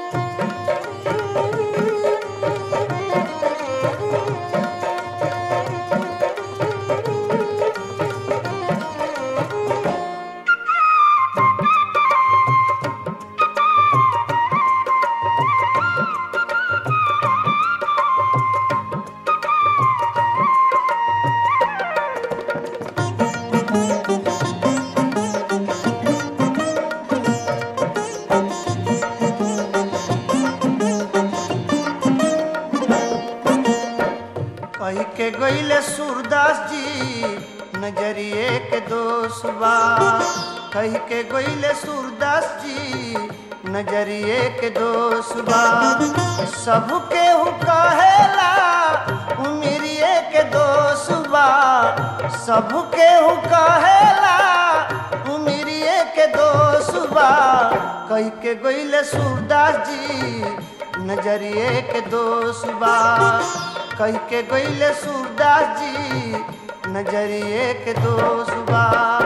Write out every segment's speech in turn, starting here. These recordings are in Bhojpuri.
कही के गईले सूरदास जी नजरिए के दोष बा कही के गईले सूरदास जी नजरिए के दोष बा सबके हु कहेला उमिरिए के दोष बा सबके हु कहेला उमिरिए के दोष बा कही के गईले सूरदास जी नजरिए के दोष बा कही के गईले सूरदास जी नजरिए के दोष बा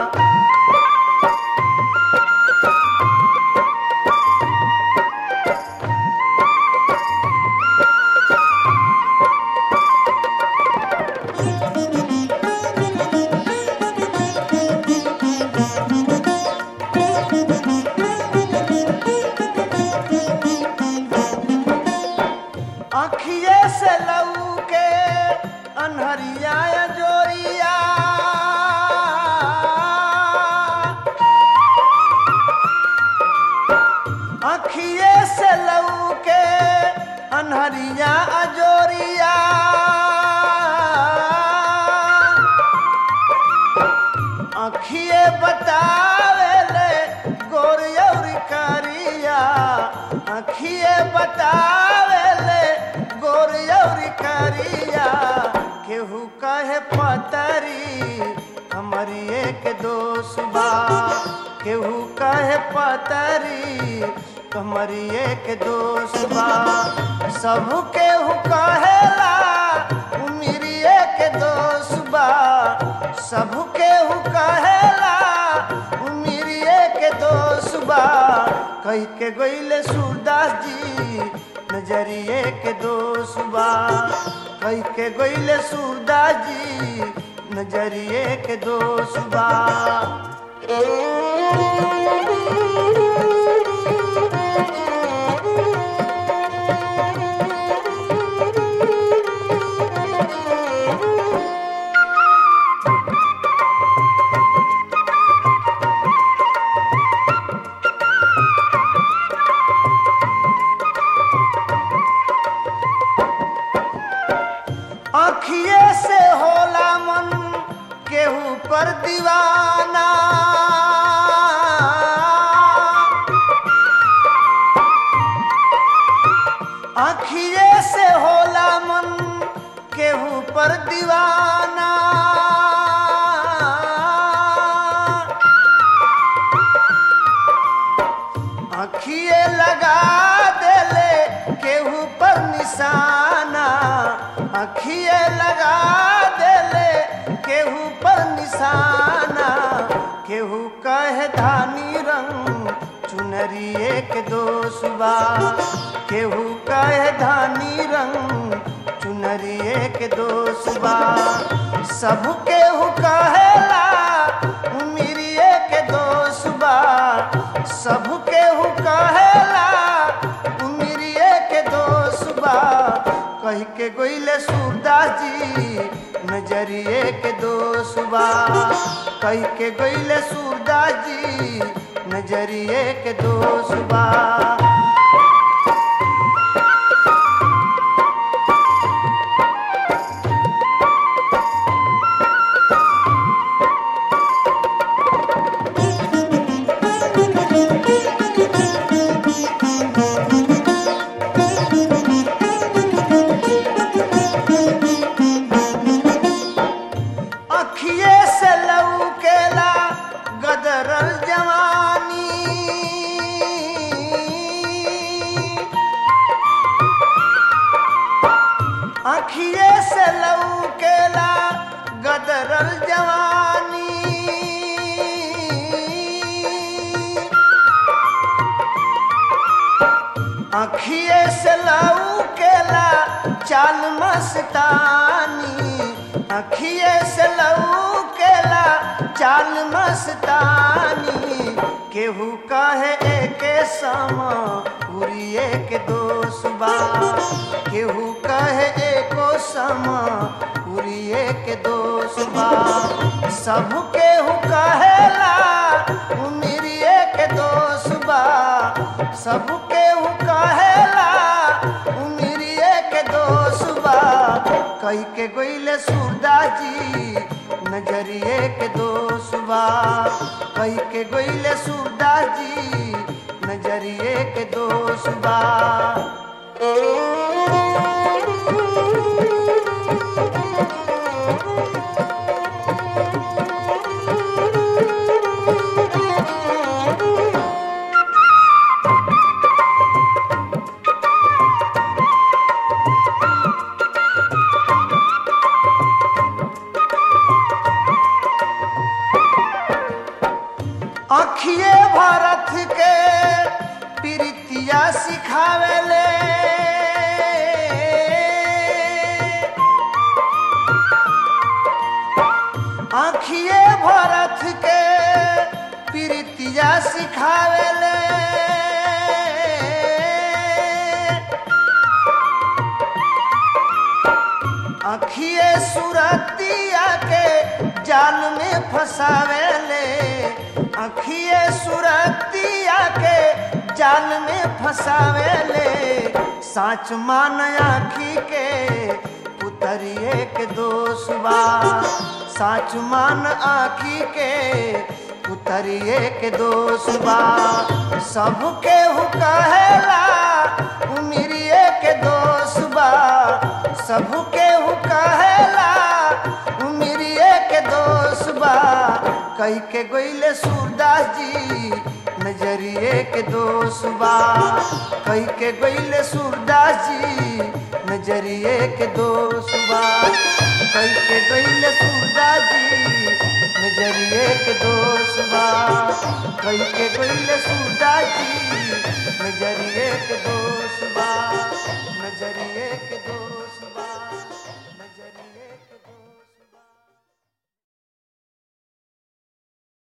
अखिए से लऊ के अनहरिया जोरिया अखिए से लऊ के अनहरिया अजोरिया अखिए बतावेले गोरियौरी करिया अखिए बतावेले गोरियौरी करिया केहू कहे पतरी हमारी एक दोष बा केहू कहे पतरी हमारी एक दोष बा सब केहू कहेला उमिरी एक दोष बा सब केहू कहेला उमिरिए के दोष बा कही के गईले सूरदास जी नजरिए के दोष बा कही के गईले सूरदास जी नजरिए के दोष बा अखिए से होला मन केहू पर दीवाना अखिए से होला मन केहू पर दीवाना अखिए लगा देले केहू पर निशाना अखिए लगा देले केहू पर निशाना केहू कहे धानी रंग चुनरिए के दोष बा केहू कहे धानी रंग चुनरिए के दोष बा सब केहू कहेला उमिरिए के दोष बा सब केहू कहेला उमिरिए के दोष बा कह के गईले सूरदास जी नजरिए के दोष बा कह के गईले सूरदास जी नजरिए के दोष बा अखिए से लौकेला गदरल जवानी अखिए से लौकेला गदरल जवानी अखिए से लऊ केला चाल मस्तानी अखिए से लऊ केला चाल मस्तानी केहू कहे एके समा उरिए के दोष बा केहू कहे एको समा उरिए के दोष बा सब केहू कहेला उमिरिए के दोष बा सब केहू कहेला उमिरिए के दोष बा कई के गोइले सूरदास जी नजरिए के दोष बा कई के गोइले सूरदास जी नजरिए के दोष बा अखिए भारत के प्रीतिया सिखावेले आखिए भारत के प्रीतिया सिखावेले अखिए सुरतिया के जाल में फंसावेले अखिए सुरतिया के जाल में फंसावेले साच मान आखी के उतरिए के दोष बा साच मान आखी के उतरिए के दोष बा सबके हु कहेला उमिरिए के दोष बा सबके हु कहेला उमिरिए के दोष बा कई के गोइले सूरदास जी नजरिए के दोष बा कई के गोइले सूरदास जी नजरिए के दोष बा कई के गोइले सूरदास जी नजरिए के दोष बा कई के गोइले सूरदास जी नजरिए के दोष बा नजरिए के दोष बा नजरिए